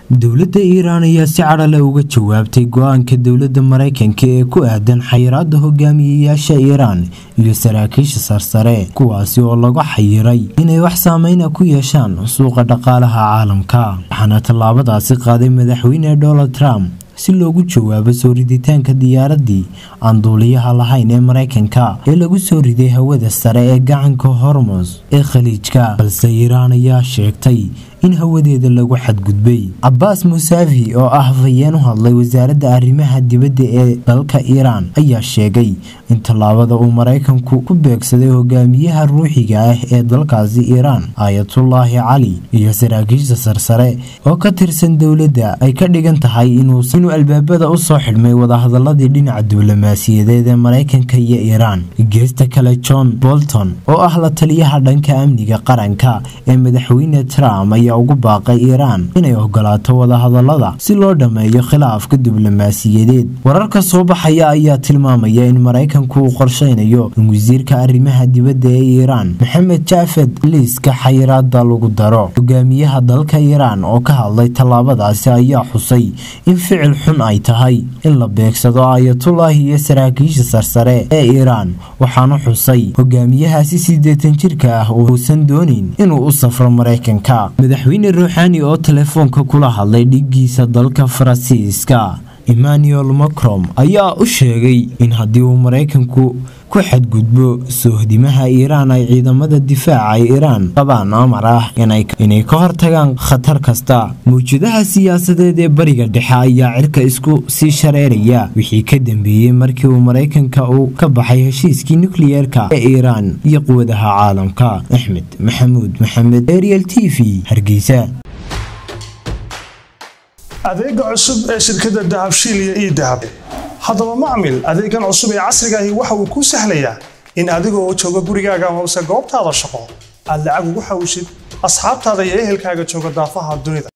dowladda iiraan ayaa si cadhale uga jawaabtay go-aanka dowladda maraykanka ee ku aadan xayiraada hogaamiyeyaasha iiraan iyo saraakiisha sarsare kuwaasi oo lagu xayiray inay wax saameyna ku yeeshaan suuqa dhaqaalaha caalamka waxaana tallaabadaasi qaaday madaxweyne donald trump si loogu jawaabo soo riditaanka diyaaradii aan duuliyaha lahayn ee maraykanka ee lagu soo riday hawada sare ee gacanka hormos ee khaliijka balse iiraan ayaa sheegtay in hawadeeda lagu xadgudbay cabaas musaafi oo ah hafayeen u hadlay wasaaradda arrimaha dibadda ee dalka iiraan ayaa sheegay in tallaabada uu maraykanku ku beegsaday hogaamiyaha ruuxiga ah ee dalkaasi iiraan aayatullaahi cali iyo saraakiisha sarsare oo ka tirsan dowladda ay ka dhigan tahay inuu albaabada u soo xidhmay wadahadaladii dhinaca diblomaasiyadeed ee maraykanka iyo iiraan geesta kale john bolton oo ah la taliyaha dhanka amniga qaranka ee madaxweyne trump ayaa ugu baaqay iiraan inay ogolaato wadahadalada si loo dhammeeyo khilaafka diblomaasiyadeed wararka soo baxaya ayaa tilmaamaya in maraykanku uu qorsheynayo in wasiirka arrimaha dibadda ee iiraan maxamed jaafed liiska xayiraada lagu daro hogaamiyaha dalka iiraan oo ka hadlay tallaabadaasi ayaa xusay in ficil xun ay tahay in la beegsado aayatullaahi iyo saraakiisha sarsare ee iiraan waxaana xusay hogaamiyahaasi siddeetan jirka ah uusan doonin inuu u safro maraykanka madaxweyne ruuxaani oo telefoonka kula hadlay dhiggiisa dalka faransiiska emmanuel macron ayaa u sheegay in haddii uu maraykanku ku xadgudbo soohdimaha iiraan ay ciidamada difaaca iiraan qabaan amar ah inay ka hortagaan khatar kasta mawjadaha siyaasadeed ee bariga dhexe ayaa cirka isku sii shareeraya wixii ka dambeeyey markii uu maraykanka uu ka baxay heshiiskii nukliyeerka ee iiraan iyo quwadaha caalamka axmed maxamuud maxamed ariel t v hargeysa adeega cusub ee shirkadda dahabshiil iyo ii dahab haddaba macmil adeegan cusub ee casrigaahi waxa uu kuu sahlayaa in adigoo jooga gurigaaga hoose goobtaada shaqo aad lacag ugu xawshid asxaabtaada iyo ehelkaaga jooga daafaha dunida